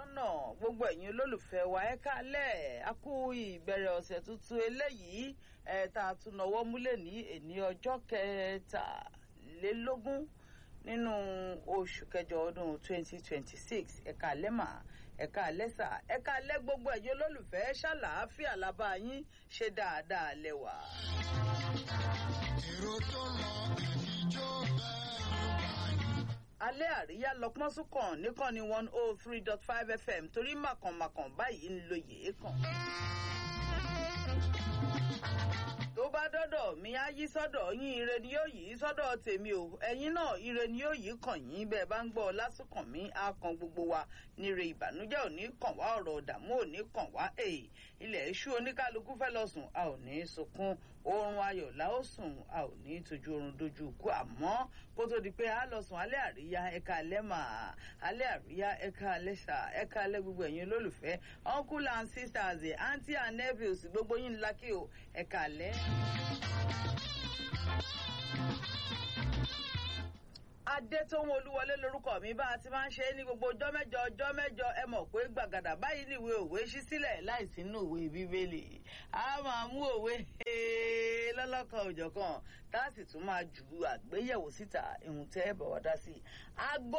lọ́nà gbogbo ẹ̀yin olólùfẹ́ wa ẹ káalẹ́ a kú ìbẹ̀rẹ̀ ọ̀sẹ̀ tuntun eléyìí ẹ̀ tá a tún náwó múlẹ̀ ní èní ọjọ́ kẹtàlélógún nínú oṣù kẹjọ ọdún 2026 ẹ káalẹ́ mà ẹ káalẹ́ sà ẹ káalẹ́ gbogbo ẹ̀yin olólùfẹ́ ṣàlàáfíà lábá yín ṣe dáadáa lẹ́wà. èrò tó lọ ìjó bẹ́ẹ̀ alẹ́ àríyá lọ́pọ́n súnkàn níkànnì one oh three dot five fm torí màkànmàkàn báyìí ń lo yèé kàn. tó bá dọ́dọ̀ mi á yí sọ́dọ̀ yín ire ni yóò yí sọ́dọ̀ tèmi o ẹ̀yin náà ire ni yóò yí kàn yín bẹ́ẹ̀ bá ń gbọ́ lásùkàn mi á kan gbogbo wa níre ìbànújẹ́ ò ní kàn wá ọ̀rọ̀ ọ̀dààmú ò ní kàn wá èè ilẹ̀ iṣu oníkálukú fẹ́ lọ sùn a ò ní sunkún oorun ayọ̀ la ó sùn a ò ní tójú oorun dojú ikú àmọ́ kó tó di pé a lọ sùn alẹ́ àríyá ẹ̀ka alẹ́ mà alẹ́ àríyá ẹ̀ka alẹ́ sà ẹ̀ka alẹ́ gbogbo ẹ̀yin olólùfẹ́ uncle and sisters aunty and nephews gbogbo yín ńlá kí o ẹ̀ka alẹ́. adétóhun olúwọlé lorúkọ mi bá a ti máa ń ṣe é ní gbogbo ọjọ́ mẹ́jọ ọjọ́ mẹ́jọ ẹ mọ̀ pé gbàgàdà báyìí níwé òwe ṣí sílẹ̀ láìsí inú òwe bíbélì a máa mú òwe lọ́lọ́kan òjọ̀kan tá a sì tún máa ju àgbéyẹ̀wò síta ìhun tẹ́ ẹ bọ̀ wá dá sí i. aago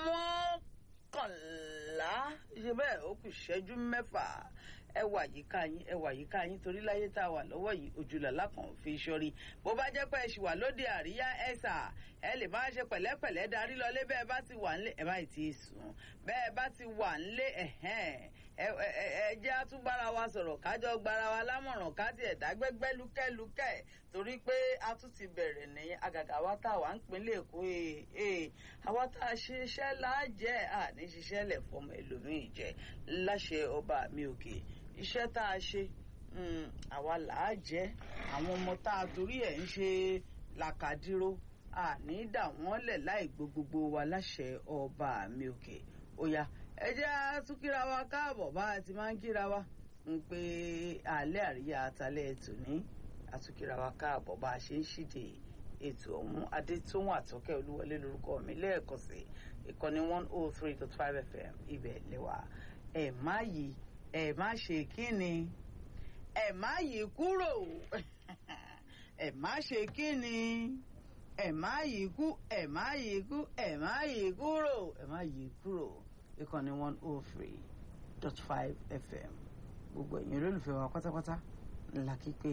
mọ́kànlá ṣe bẹ́ẹ̀ ó kù ṣẹ́jú mẹ́fà ẹ wà yíká yín ẹ wà yíká yín torí láyé tá a wà lọ́wọ́ yìí ojúlọ̀lá kan fi ṣọ́rí bó bá jẹ́ pé ẹ ṣì wà lóde àríyá ẹ sà ẹ lè máa ṣe pẹ̀lẹ́pẹ̀lẹ́ darí lọlé bẹ́ẹ̀ bá ti wà ńlé ẹ má ì tí ì sùn bẹ́ẹ̀ bá ti wà ńlé ẹ̀hẹ́n ẹ jẹ́ àtúgbára wa sọ̀rọ̀ kájọ gbára wa lámọ̀ràn ká tiẹ̀ dágbẹ́gbẹ́ lúkẹ́lúkẹ́ torí pé a tún ti bẹ̀rẹ̀ ní àgàgà wa tá a wà ń pinlẹ̀ èkó ee àwa tá a ṣe iṣẹ́ láàjẹ́ àní ṣiṣẹ́ lẹ̀ fọmọ ẹlòmíì jẹ láṣẹ ọba mi òkè iṣẹ́ tá a ṣe àwa làá jẹ́ àwọn ọmọ tá a torí ẹ̀ ń ṣe làkàdíró àní dà wọ́n lẹ̀ láì gbogbogbò wa láṣẹ ọba mi òkè ó yá ẹ jẹ́ á tún kíra wa káàbọ̀ bá a ti máa ń kíra wa ń pé alẹ́ àríyá atalẹ̀ ètò ní àtúnkíra wa káàbọ̀ bá a ṣe ń ṣíde ètò ọ̀hún adétóhùn àtọ́kẹ́ olúwọlé lórúkọ mi lẹ́ẹ̀kan sí ìkànnì one oh three dot five fm ibẹ̀ lẹ́wà ẹ̀ má yí ẹ̀ má ṣe kíni ẹ̀ má yí kúrò ẹ̀ má ṣe kíni ẹ̀ má yí kú ẹ̀ má yí kú ẹ̀ má yí kúrò ẹ̀ má yí kúrò ìkànnì one oh three dot five fm gbogbo ẹ̀yin olólùfẹ́ wa pátápátá ńlá kípé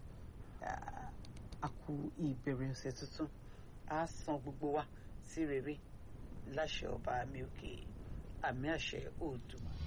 a kú ìbẹ̀rẹ̀ ọ̀sẹ̀ tuntun a san gbogbo wa sí rere láṣẹ ọba mi òkè àmì àṣẹ òdùmá.